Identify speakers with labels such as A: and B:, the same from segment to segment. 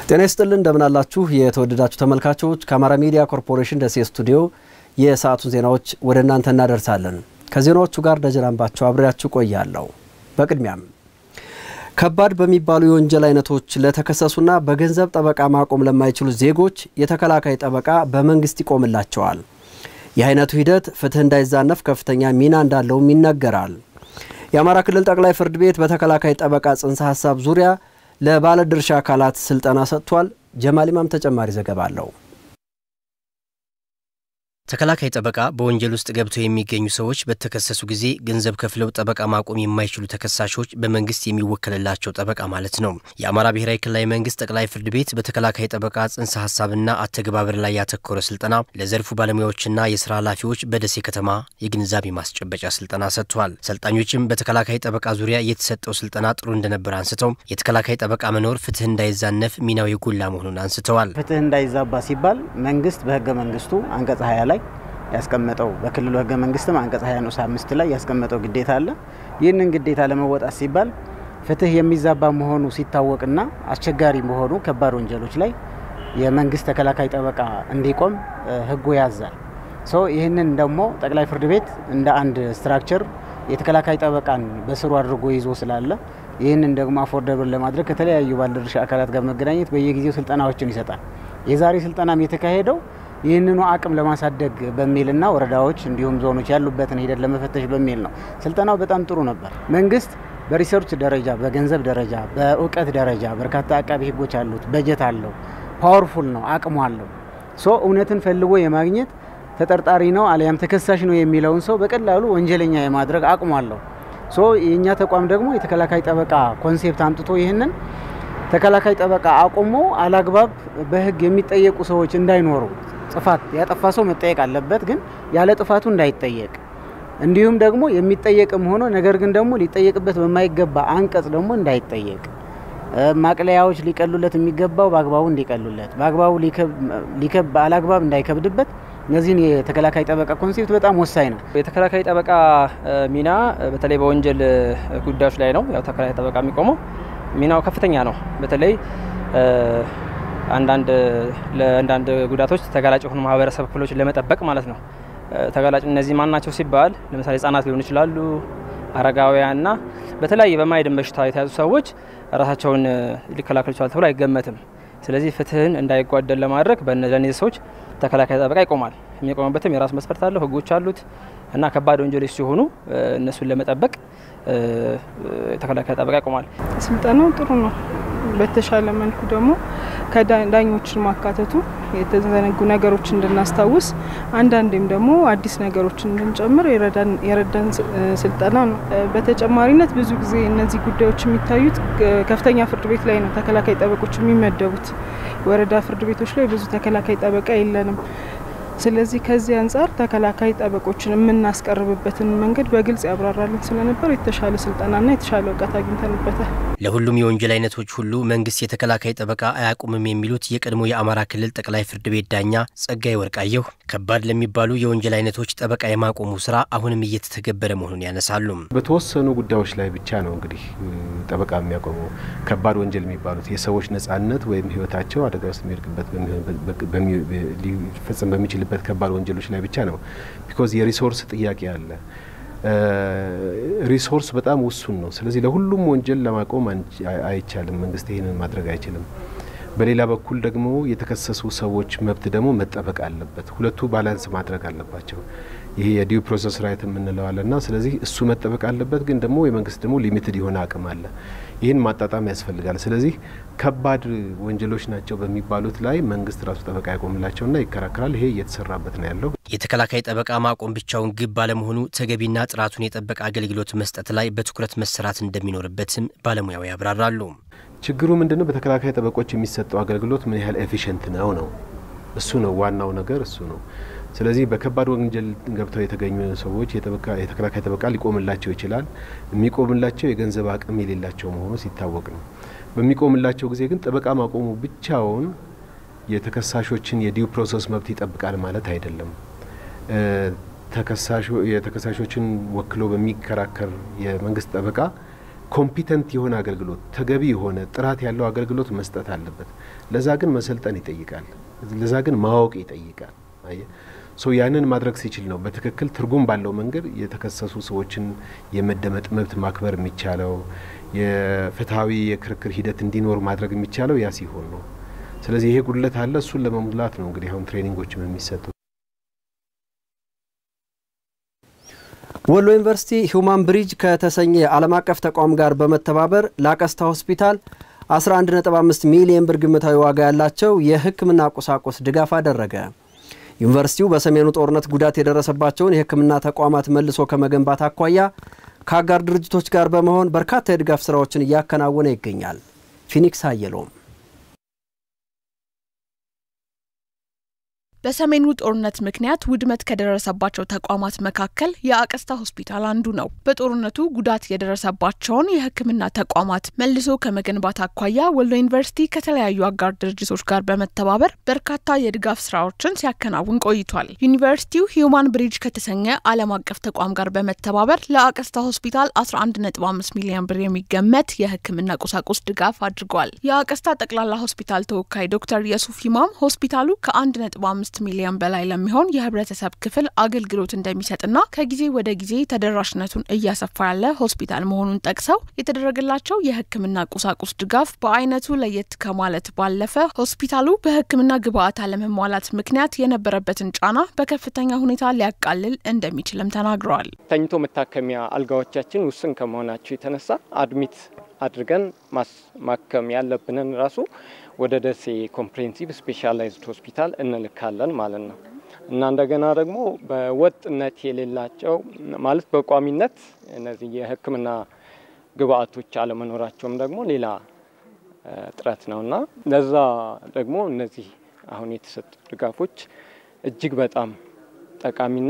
A: ጤና ይስጥልን እንደምናላችሁ የተወደዳችሁ ተመልካቾች፣ ከአማራ ሚዲያ ኮርፖሬሽን ደሴ ስቱዲዮ የሰዓቱን ዜናዎች ወደ እናንተ እናደርሳለን። ከዜናዎቹ ጋር ደጀናንባቸው አብሬያችሁ ቆያለሁ። በቅድሚያም ከባድ በሚባሉ የወንጀል አይነቶች ለተከሰሱና በገንዘብ ጠበቃ ማቆም ለማይችሉ ዜጎች የተከላካይ ጠበቃ በመንግስት ይቆምላቸዋል። ይህ አይነቱ ሂደት ፍትህ እንዳይዛነፍ ከፍተኛ ሚና እንዳለውም ይነገራል። የአማራ ክልል ጠቅላይ ፍርድ ቤት በተከላካይ ጠበቃ ጽንሰ ሀሳብ ዙሪያ ለባለድርሻ አካላት ስልጠና ሰጥቷል። ጀማል ኢማም ተጨማሪ ዘገባ አለው።
B: ተከላካይ ጠበቃ በወንጀል ውስጥ ገብተው የሚገኙ ሰዎች በተከሰሱ ጊዜ ገንዘብ ከፍለው ጠበቃ ማቆም የማይችሉ ተከሳሾች በመንግስት የሚወከልላቸው ጠበቃ ማለት ነው። የአማራ ብሔራዊ ክልላዊ መንግስት ጠቅላይ ፍርድ ቤት በተከላካይ ጠበቃ ጽንሰ ሀሳብና አተገባበር ላይ ያተኮረ ስልጠና ለዘርፉ ባለሙያዎችና የስራ ኃላፊዎች በደሴ ከተማ የግንዛቤ ማስጨበጫ ስልጠና ሰጥቷል። ሰልጣኞችም በተከላካይ ጠበቃ ዙሪያ የተሰጠው ስልጠና ጥሩ እንደነበር አንስተው የተከላካይ ጠበቃ መኖር ፍትህ እንዳይዛነፍ ሚናው የጎላ መሆኑን አንስተዋል።
C: ፍትህ እንዳይዛባ ሲባል መንግስት በህገ መንግስቱ አንቀጽ ሀያ ላይ ያስቀመጠው በክልሉ ህገ መንግስትም አንቀጽ 20 ንዑስ አምስት ላይ ያስቀመጠው ግዴታ አለ። ይህንን ግዴታ ለመወጣት ሲባል ፍትህ የሚዛባ መሆኑ ሲታወቅና አስቸጋሪ መሆኑ ከባድ ወንጀሎች ላይ የመንግስት ተከላካይ ጠበቃ እንዲቆም ህጉ ያዛል። ሶ ይህንን ደግሞ ጠቅላይ ፍርድ ቤት እንደ አንድ ስትራክቸር የተከላካይ ጠበቃን በስሩ አድርጎ ይዞ ስላለ ይህንን ደግሞ አፎርደብል ለማድረግ ከተለያዩ ባለድርሻ አካላት ጋር መገናኘት በየጊዜው ስልጠናዎችን ይሰጣል። የዛሬ ስልጠናም የተካሄደው ይህንኑ አቅም ለማሳደግ በሚልና ወረዳዎች እንዲሁም ዞኖች ያሉበትን ሂደት ለመፈተሽ በሚል ነው። ስልጠናው በጣም ጥሩ ነበር። መንግስት በሪሰርች ደረጃ፣ በገንዘብ ደረጃ፣ በእውቀት ደረጃ በርካታ አቃቢ ህጎች አሉት፣ በጀት አለው፣ ፓወርፉል ነው፣ አቅሙ አለው። ሶ እውነትን ፈልጎ የማግኘት ተጠርጣሪ ነው አሊያም ተከሳሽ ነው የሚለውን ሰው በቀላሉ ወንጀለኛ የማድረግ አቅሙ አለው። ሶ የእኛ ተቋም ደግሞ የተከላካይ ጠበቃ ኮንሴፕት አምጥቶ ይህንን ተከላካይ ጠበቃ አቁሞ አላግባብ በህግ የሚጠየቁ ሰዎች እንዳይኖሩ ጥፋት ያጠፋ ሰው መጠየቅ አለበት፣ ግን ያለ ጥፋቱ እንዳይጠየቅ እንዲሁም ደግሞ የሚጠየቅም ሆኖ ነገር ግን ደግሞ ሊጠየቅበት በማይገባ አንቀጽ ደግሞ እንዳይጠየቅ ማቅለያዎች ሊቀሉለት የሚገባው በአግባቡ እንዲቀሉለት በአግባቡ ሊከብ አላግባብ እንዳይከብድበት እነዚህን የተከላካይ ጠበቃ ኮንሴፕት በጣም ወሳኝ ነው።
D: የተከላካይ ጠበቃ ሚና በተለይ በወንጀል ጉዳዮች ላይ ነው። ያው ተከላካይ ጠበቃ የሚቆመው ሚናው ከፍተኛ ነው። በተለይ አንዳንድ ለአንዳንድ ጉዳቶች ተጋላጭ የሆኑ ማህበረሰብ ክፍሎችን ለመጠበቅ ማለት ነው። ተጋላጭ እነዚህ ማን ናቸው ሲባል ለምሳሌ ህጻናት ሊሆኑ ይችላሉ፣ አረጋውያንና በተለያየ በማይድን በሽታ የተያዙ ሰዎች ራሳቸውን ሊከላከሉ ይችላል ተብሎ አይገመትም። ስለዚህ ፍትህን እንዳይጓደል ለማድረግ በእነዚህ ሰዎች ተከላካይ ጠበቃ ይቆማል። የሚቆምበትም የራሱ መስፈርት አለው፣ ህጎች አሉት እና ከባድ ወንጀሎች ሲሆኑ እነሱን ለመጠበቅ ተከላካይ ጠበቃ ይቆማል።
E: ስልጠናው ጥሩ ነው። በተሻለ መልኩ ደግሞ ከዳኞችን ማካተቱ የተዘነጉ ነገሮች እንድናስታውስ አንዳንዴም ደግሞ አዲስ ነገሮችን እንድንጨምር የረዳን ስልጠና ነው። በተጨማሪነት ብዙ ጊዜ እነዚህ ጉዳዮች የሚታዩት ከፍተኛ ፍርድ ቤት ላይ ነው ተከላካይ ጠበቆች የሚመደቡት። ወረዳ ፍርድ ቤቶች ላይ ብዙ ተከላካይ ጠበቃ የለንም። ስለዚህ ከዚህ አንጻር ተከላካይ ጠበቆችን የምናስቀርብበትን መንገድ በግልጽ ያብራራልን ስለነበር የተሻለ ስልጠናና የተሻለ እውቀት አግኝተንበታል።
B: ለሁሉም የወንጀል አይነቶች ሁሉ መንግስት የተከላካይ ጠበቃ አያቁምም የሚሉት የቀድሞ የአማራ ክልል ጠቅላይ ፍርድ ቤት ዳኛ ጸጋይ ወርቃየሁ ከባድ ለሚባሉ የወንጀል አይነቶች ጠበቃ የማቆሙ ስራ አሁንም እየተተገበረ መሆኑን ያነሳሉ።
F: በተወሰኑ ጉዳዮች ላይ ብቻ ነው እንግዲህ ጠበቃ የሚያቆመው ከባድ ወንጀል የሚባሉት የሰዎች ነጻነት ወይም ህይወታቸው አደጋ ውስጥ የሚወድቅበት ሊፈጸም በሚችል በት ከባድ ወንጀሎች ላይ ብቻ ነው። ቢኮዝ የሪሶርስ ጥያቄ አለ። ሪሶርስ በጣም ውሱን ነው። ስለዚህ ለሁሉም ወንጀል ለማቆም አይቻልም። መንግስት ይህንን ማድረግ አይችልም። በሌላ በኩል ደግሞ የተከሰሱ ሰዎች መብት ደግሞ መጠበቅ አለበት። ሁለቱ ባላንስ ማድረግ አለባቸው። ይሄ የዲው ፕሮሰስ ራይት የምንለው አለና ስለዚህ እሱ መጠበቅ አለበት። ግን ደግሞ የመንግስት ደግሞ ሊሚትድ የሆነ አቅም አለ። ይህን ማጣጣም ያስፈልጋል። ስለዚህ ከባድ ወንጀሎች ናቸው በሚባሉት ላይ መንግስት ራሱ ጠበቃ ያቆምላቸውና ይከራከራል። ይሄ እየተሰራበት ነው ያለው።
B: የተከላካይ ጠበቃ ማቆም ብቻውን ግብ ባለመሆኑ ተገቢና ጥራቱን የጠበቀ አገልግሎት መስጠት ላይ በትኩረት መሰራት እንደሚኖርበትም ባለሙያው ያብራራሉ።
F: ችግሩ ምንድነው? በተከላካይ ጠበቆች የሚሰጠው አገልግሎት ምን ያህል ኤፊሽንት ነው ነው እሱ ነው ዋናው ነገር እሱ ነው። ስለዚህ በከባድ ወንጀል ገብተው የተገኙ ሰዎች የተከላካይ ጠበቃ ሊቆምላቸው ይችላል። የሚቆምላቸው የገንዘብ አቅም የሌላቸው መሆኑ ሲታወቅ ነው። በሚቆምላቸው ጊዜ ግን ጠበቃ ማቆሙ ብቻውን የተከሳሾችን የዲው ፕሮሰስ መብት ይጠብቃል ማለት አይደለም። የተከሳሾችን ወክሎ በሚከራከር የመንግስት ጠበቃ ኮምፒተንት የሆነ አገልግሎት ተገቢ የሆነ ጥራት ያለው አገልግሎት መስጠት አለበት። ለዛ ግን መሰልጠን ይጠይቃል። ለዛ ግን ማወቅ ይጠይቃል። አየ ሶ ያንን ማድረግ ሲችል ነው በትክክል ትርጉም ባለው መንገድ የተከሰሱ ሰዎችን የመደመጥ መብት ማክበር የሚቻለው የፍትሐዊ የክርክር ሂደት እንዲኖር ማድረግ የሚቻለው ያ ሲሆን ነው። ስለዚህ ይሄ ጉድለት አለ። እሱን ለመሙላት ነው እንግዲህ አሁን ትሬኒንጎችም የሚሰጡ።
A: ወሎ ዩኒቨርሲቲ ሂውማን ብሪጅ ከተሰኘ ዓለም አቀፍ ተቋም ጋር በመተባበር ላቀስታ ሆስፒታል 11.5 ሚሊዮን ብር ግምታዊ ዋጋ ያላቸው የሕክምና ቁሳቁስ ድጋፍ አደረገ። ዩኒቨርሲቲው በሰሜኑ ጦርነት ጉዳት የደረሰባቸውን የሕክምና ተቋማት መልሶ ከመገንባት አኳያ ከአጋር ድርጅቶች ጋር በመሆን በርካታ የድጋፍ ስራዎችን እያከናወነ ይገኛል። ፊኒክስ አየሎም
G: በሰሜኑ ጦርነት ምክንያት ውድመት ከደረሰባቸው ተቋማት መካከል የአቀስታ ሆስፒታል አንዱ ነው። በጦርነቱ ጉዳት የደረሰባቸውን የሕክምና ተቋማት መልሶ ከመገንባት አኳያ ወሎ ዩኒቨርሲቲ ከተለያዩ አጋር ድርጅቶች ጋር በመተባበር በርካታ የድጋፍ ስራዎችን ሲያከናውን ቆይቷል። ዩኒቨርሲቲው ሂዩማን ብሪጅ ከተሰኘ ዓለም አቀፍ ተቋም ጋር በመተባበር ለአቀስታ ሆስፒታል 11.5 ሚሊዮን ብር የሚገመት የሕክምና ቁሳቁስ ድጋፍ አድርጓል። የአቀስታ ጠቅላላ ሆስፒታል ተወካይ ዶክተር የሱፍ ኢማም ሆስፒታሉ ከ1.5 አምስት ሚሊዮን በላይ ለሚሆን የህብረተሰብ ክፍል አገልግሎት እንደሚሰጥና ከጊዜ ወደ ጊዜ ተደራሽነቱን እያሰፋ ያለ ሆስፒታል መሆኑን ጠቅሰው የተደረገላቸው የህክምና ቁሳቁስ ድጋፍ በአይነቱ ለየት ከማለት ባለፈ ሆስፒታሉ በህክምና ግብአት አለመሟላት ምክንያት የነበረበትን ጫና በከፍተኛ ሁኔታ ሊያቃልል እንደሚችልም ተናግረዋል።
H: ተኝቶ መታከሚያ አልጋዎቻችን ውስን ከመሆናቸው የተነሳ አድሚት አድርገን ማከም ያለብንን ራሱ ወደ ደሴ ኮምፕሬሄንሲቭ ስፔሻላይዝድ ሆስፒታል እንልካለን ማለት ነው እና እንደገና ደግሞ በወጥነት የሌላቸው ማለት በቋሚነት እነዚህ የህክምና ግብአቶች አለመኖራቸውም ደግሞ ሌላ ጥረት ነው እና ለዛ ደግሞ እነዚህ አሁን የተሰጡ ድጋፎች እጅግ በጣም ጠቃሚና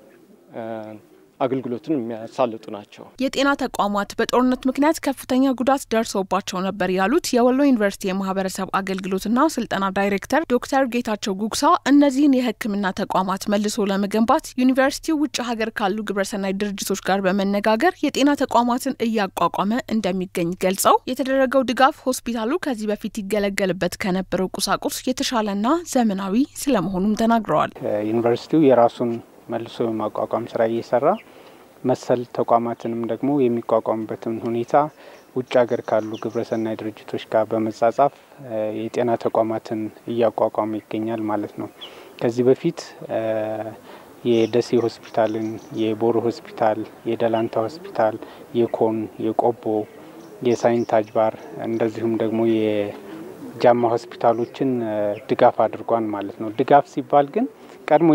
H: አገልግሎትን የሚያሳልጡ ናቸው።
G: የጤና ተቋማት በጦርነት ምክንያት ከፍተኛ ጉዳት ደርሶባቸው ነበር ያሉት የወሎ ዩኒቨርሲቲ የማህበረሰብ አገልግሎትና ስልጠና ዳይሬክተር ዶክተር ጌታቸው ጉግሳ እነዚህን የህክምና ተቋማት መልሶ ለመገንባት ዩኒቨርሲቲው ውጭ ሀገር ካሉ ግብረሰናይ ድርጅቶች ጋር በመነጋገር የጤና ተቋማትን እያቋቋመ እንደሚገኝ ገልጸው የተደረገው ድጋፍ ሆስፒታሉ ከዚህ በፊት ይገለገልበት ከነበረው ቁሳቁስ የተሻለና ዘመናዊ ስለመሆኑም ተናግረዋል።
I: ዩኒቨርሲቲው የራሱን መልሶ የማቋቋም ስራ እየሰራ መሰል ተቋማትንም ደግሞ የሚቋቋሙበትን ሁኔታ ውጭ ሀገር ካሉ ግብረሰናይ ድርጅቶች ጋር በመጻጻፍ የጤና ተቋማትን እያቋቋመ ይገኛል ማለት ነው። ከዚህ በፊት የደሴ ሆስፒታልን፣ የቦሮ ሆስፒታል፣ የደላንታ ሆስፒታል፣ የኮን፣ የቆቦ፣ የሳይንት አጅባር እንደዚሁም ደግሞ የጃማ ሆስፒታሎችን ድጋፍ አድርጓን ማለት ነው። ድጋፍ ሲባል ግን ቀድሞ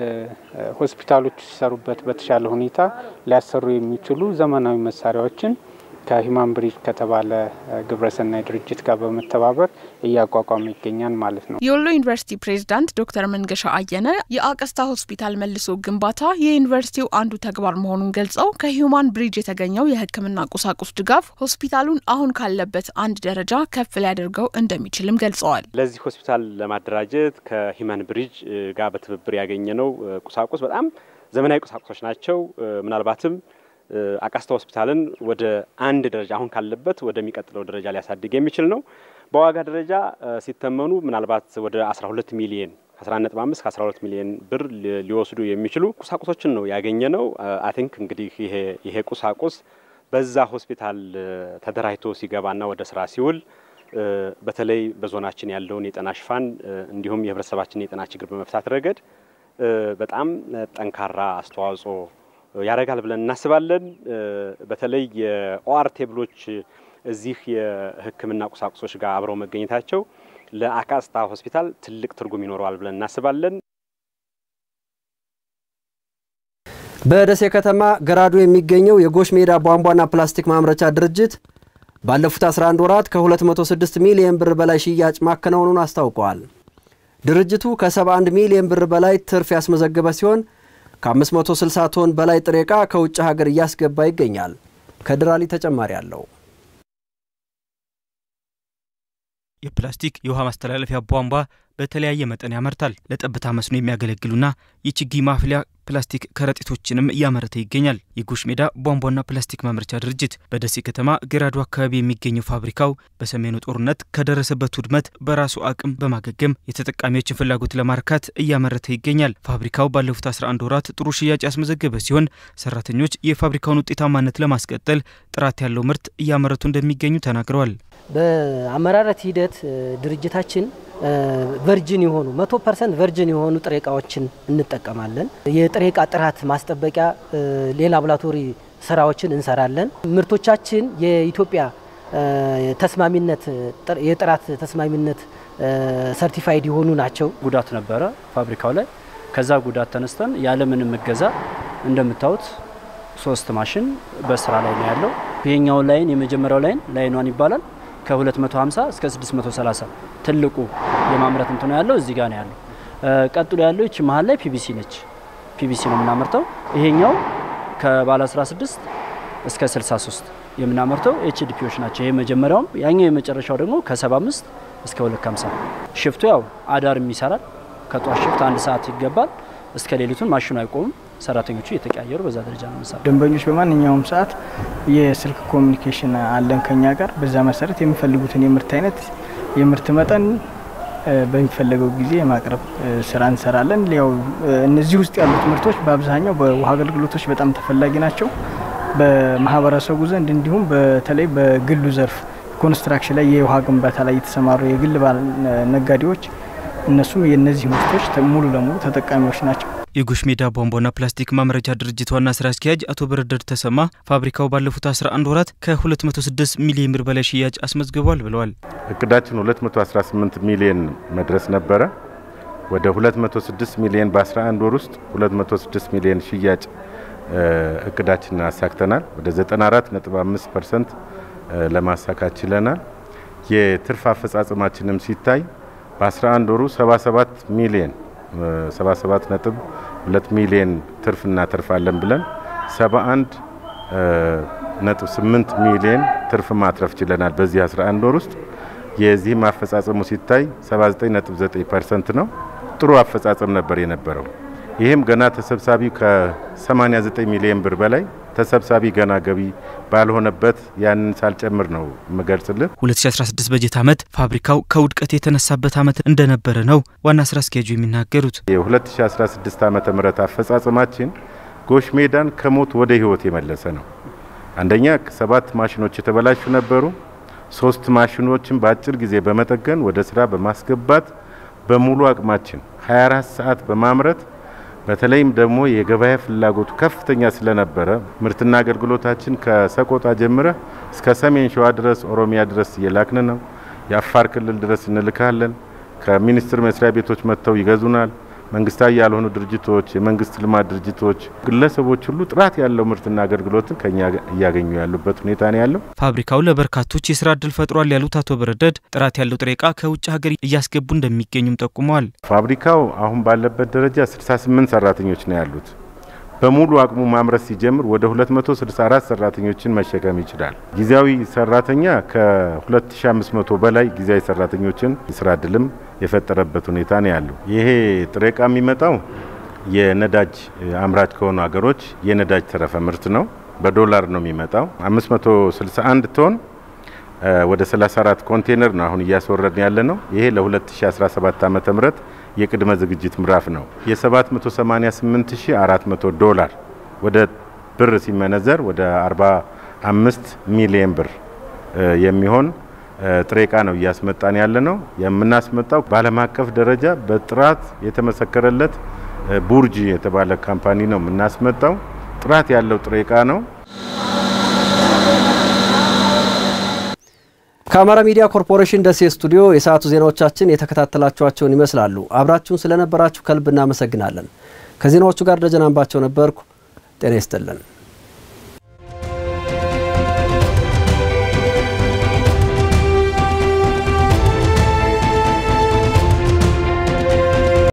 I: ሆስፒታሎች ሲሰሩበት በተሻለ ሁኔታ ሊያሰሩ የሚችሉ ዘመናዊ መሳሪያዎችን ከሂማን ብሪጅ ከተባለ ግብረሰናይ ድርጅት ጋር በመተባበር እያቋቋመ ይገኛል ማለት ነው።
G: የወሎ ዩኒቨርሲቲ ፕሬዝዳንት ዶክተር መንገሻ አየነ የአቀስታ ሆስፒታል መልሶ ግንባታ የዩኒቨርሲቲው አንዱ ተግባር መሆኑን ገልጸው ከሂማን ብሪጅ የተገኘው የሕክምና ቁሳቁስ ድጋፍ ሆስፒታሉን አሁን ካለበት አንድ ደረጃ ከፍ ሊያደርገው እንደሚችልም ገልጸዋል።
J: ለዚህ ሆስፒታል ለማደራጀት ከሂማን ብሪጅ ጋር በትብብር ያገኘነው ቁሳቁስ በጣም ዘመናዊ ቁሳቁሶች ናቸው። ምናልባትም አቀስታ ሆስፒታልን ወደ አንድ ደረጃ አሁን ካለበት ወደሚቀጥለው ደረጃ ሊያሳድግ የሚችል ነው። በዋጋ ደረጃ ሲተመኑ ምናልባት ወደ 12 ሚሊየን 11.5 ከ12 ሚሊዮን ብር ሊወስዱ የሚችሉ ቁሳቁሶችን ነው ያገኘ ነው። አይ ቲንክ እንግዲህ ይሄ ይሄ ቁሳቁስ በዛ ሆስፒታል ተደራጅቶ ሲገባና ወደ ስራ ሲውል በተለይ በዞናችን ያለውን የጤና ሽፋን እንዲሁም የህብረተሰባችን የጤና ችግር በመፍታት ረገድ በጣም ጠንካራ አስተዋጽኦ ያደርጋል ብለን እናስባለን። በተለይ የኦአር ቴብሎች እዚህ የሕክምና ቁሳቁሶች ጋር አብረው መገኘታቸው ለአቃስታ ሆስፒታል ትልቅ ትርጉም ይኖረዋል ብለን እናስባለን።
A: በደሴ ከተማ ገራዶ የሚገኘው የጎሽ ሜዳ ቧንቧና ፕላስቲክ ማምረቻ ድርጅት ባለፉት 11 ወራት ከ206 ሚሊዮን ብር በላይ ሽያጭ ማከናወኑን አስታውቀዋል። ድርጅቱ ከ71 ሚሊዮን ብር በላይ ትርፍ ያስመዘገበ ሲሆን ከ560 ቶን በላይ ጥሬ ዕቃ ከውጭ ሀገር እያስገባ ይገኛል። ከድራሊ ተጨማሪ አለው።
K: የፕላስቲክ የውሃ ማስተላለፊያ ቧንቧ በተለያየ መጠን ያመርታል። ለጠብታ መስኖ የሚያገለግሉና የችግኝ ማፍሊያ ፕላስቲክ ከረጢቶችንም እያመረተ ይገኛል። የጎሽ ሜዳ ቧንቧና ፕላስቲክ ማምረቻ ድርጅት በደሴ ከተማ ገራዶ አካባቢ የሚገኘው ፋብሪካው በሰሜኑ ጦርነት ከደረሰበት ውድመት በራሱ አቅም በማገገም የተጠቃሚዎችን ፍላጎት ለማርካት እያመረተ ይገኛል። ፋብሪካው ባለፉት 11 ወራት ጥሩ ሽያጭ ያስመዘገበ ሲሆን ሰራተኞች የፋብሪካውን ውጤታማነት ለማስቀጠል ጥራት ያለው ምርት እያመረቱ እንደሚገኙ ተናግረዋል።
L: በአመራረት ሂደት ድርጅታችን ቨርጅን የሆኑ መቶ ፐርሰንት ቨርጅን የሆኑ ጥሬ እቃዎችን እንጠቀማለን። የጥሬ እቃ ጥራት ማስጠበቂያ የላቦራቶሪ ስራዎችን እንሰራለን። ምርቶቻችን የኢትዮጵያ ተስማሚነት የጥራት ተስማሚነት ሰርቲፋይድ የሆኑ ናቸው።
M: ጉዳት ነበረ ፋብሪካው ላይ። ከዛ ጉዳት ተነስተን ያለምንም እገዛ እንደምታዩት ሶስት ማሽን በስራ ላይ ነው ያለው። ይሄኛው ላይን የመጀመሪያው ላይን ላይኗን ይባላል ከ250 እስከ 630 ትልቁ የማምረት እንትኑ ያለው እዚህ ጋር ነው ያለው። ቀጥሎ ያለው ይቺ መሀል ላይ ፒቢሲ ነች። ፒቢሲ ነው የምናመርተው። ይሄኛው ከባለ 16 እስከ 63 የምናመርተው ኤችዲፒዎች ናቸው። ይሄ መጀመሪያውም ያኛው የመጨረሻው ደግሞ ከ75 እስከ 250 ሽፍቱ ያው አዳርም ይሰራል። ከጧት ሽፍት አንድ ሰዓት ይገባል እስከ ሌሊቱን ማሽኑ አይቆምም። ሰራተኞቹ እየተቀያየሩ በዛ ደረጃ ነው የምንሰራው።
N: ደንበኞች በማንኛውም ሰዓት የስልክ ኮሚኒኬሽን አለን ከኛ ጋር። በዛ መሰረት የሚፈልጉትን የምርት አይነት የምርት መጠን በሚፈለገው ጊዜ የማቅረብ ስራ እንሰራለን። ያው እነዚህ ውስጥ ያሉት ምርቶች በአብዛኛው በውሃ አገልግሎቶች በጣም ተፈላጊ ናቸው። በማህበረሰቡ ዘንድ እንዲሁም በተለይ በግሉ ዘርፍ ኮንስትራክሽን ላይ የውሃ ግንባታ ላይ የተሰማሩ የግል ነጋዴዎች እነሱም የእነዚህ ምርቶች ሙሉ ለሙሉ ተጠቃሚዎች ናቸው።
K: የጎሽ ሜዳ ቧንቧና ፕላስቲክ ማምረቻ ድርጅት ዋና ስራ አስኪያጅ አቶ በረደድ ተሰማ ፋብሪካው ባለፉት 11 ወራት ከ206 ሚሊዮን ብር በላይ ሽያጭ አስመዝግቧል ብለዋል።
O: እቅዳችን 218 ሚሊዮን መድረስ ነበረ። ወደ 206 ሚሊዮን በ11 ወር ውስጥ 206 ሚሊዮን ሽያጭ እቅዳችንን አሳክተናል። ወደ 94.5 ፐርሰንት ለማሳካት ችለናል። የትርፍ አፈጻጸማችንም ሲታይ በ11 ወሩ 77 ሚሊዮን 77 ነጥብ 2 ሚሊዮን ትርፍ እናተርፋለን ብለን 71 ነጥብ 8 ሚሊዮን ትርፍ ማትረፍ ችለናል። በዚህ 11 ወር ውስጥ የዚህም አፈጻጸሙ ሲታይ 79 ነጥብ 9 ፐርሰንት ነው። ጥሩ አፈጻጸም ነበር የነበረው። ይህም ገና ተሰብሳቢ ከ89 ሚሊዮን ብር በላይ ተሰብሳቢ ገና ገቢ ባልሆነበት ያንን ሳልጨምር ነው የምገልጽልን።
K: 2016 በጀት ዓመት ፋብሪካው ከውድቀት የተነሳበት ዓመት እንደነበረ ነው ዋና ስራ አስኪያጁ የሚናገሩት።
O: የ2016 ዓመተ ምህረት አፈጻጸማችን ጎሽ ሜዳን ከሞት ወደ ህይወት የመለሰ ነው። አንደኛ ሰባት ማሽኖች የተበላሹ ነበሩ። ሶስት ማሽኖችን በአጭር ጊዜ በመጠገን ወደ ስራ በማስገባት በሙሉ አቅማችን 24 ሰዓት በማምረት በተለይም ደግሞ የገበያ ፍላጎቱ ከፍተኛ ስለነበረ ምርትና አገልግሎታችን ከሰቆጣ ጀምረ እስከ ሰሜን ሸዋ ድረስ ኦሮሚያ ድረስ እየላክን ነው። የአፋር ክልል ድረስ እንልካለን። ከሚኒስቴር መስሪያ ቤቶች መጥተው ይገዙናል። መንግስታዊ ያልሆኑ ድርጅቶች፣ የመንግስት ልማት ድርጅቶች፣ ግለሰቦች ሁሉ ጥራት ያለው ምርትና አገልግሎትን ከኛ እያገኙ ያሉበት ሁኔታ ነው ያለው።
K: ፋብሪካው ለበርካቶች የስራ እድል ፈጥሯል ያሉት አቶ በረደድ ጥራት ያለው ጥሬ እቃ ከውጭ ሀገር እያስገቡ እንደሚገኙም ጠቁመዋል።
O: ፋብሪካው አሁን ባለበት ደረጃ 68 ሰራተኞች ነው ያሉት። በሙሉ አቅሙ ማምረት ሲጀምር ወደ 264 ሰራተኞችን መሸከም ይችላል። ጊዜያዊ ሰራተኛ ከ2500 በላይ ጊዜያዊ ሰራተኞችን የስራ እድልም የፈጠረበት ሁኔታ ነው ያለው። ይሄ ጥሬ እቃ የሚመጣው የነዳጅ አምራች ከሆኑ ሀገሮች የነዳጅ ተረፈ ምርት ነው። በዶላር ነው የሚመጣው። 561 ቶን ወደ 34 ኮንቴነር ነው አሁን እያስወረድን ያለ ነው። ይሄ ለ2017 ዓ ም የቅድመ ዝግጅት ምዕራፍ ነው። የ788400 ዶላር ወደ ብር ሲመነዘር ወደ 45 ሚሊዮን ብር የሚሆን ጥሬ እቃ ነው እያስመጣን ያለ ነው። የምናስመጣው በዓለም አቀፍ ደረጃ በጥራት የተመሰከረለት ቡርጂ የተባለ ካምፓኒ ነው የምናስመጣው። ጥራት ያለው ጥሬ እቃ ነው።
A: ከአማራ ሚዲያ ኮርፖሬሽን ደሴ ስቱዲዮ የሰዓቱ ዜናዎቻችን የተከታተላችኋቸውን ይመስላሉ። አብራችሁን ስለነበራችሁ ከልብ እናመሰግናለን። ከዜናዎቹ ጋር ደጀን አንባቸው ነበርኩ። ጤና ይስጥልን።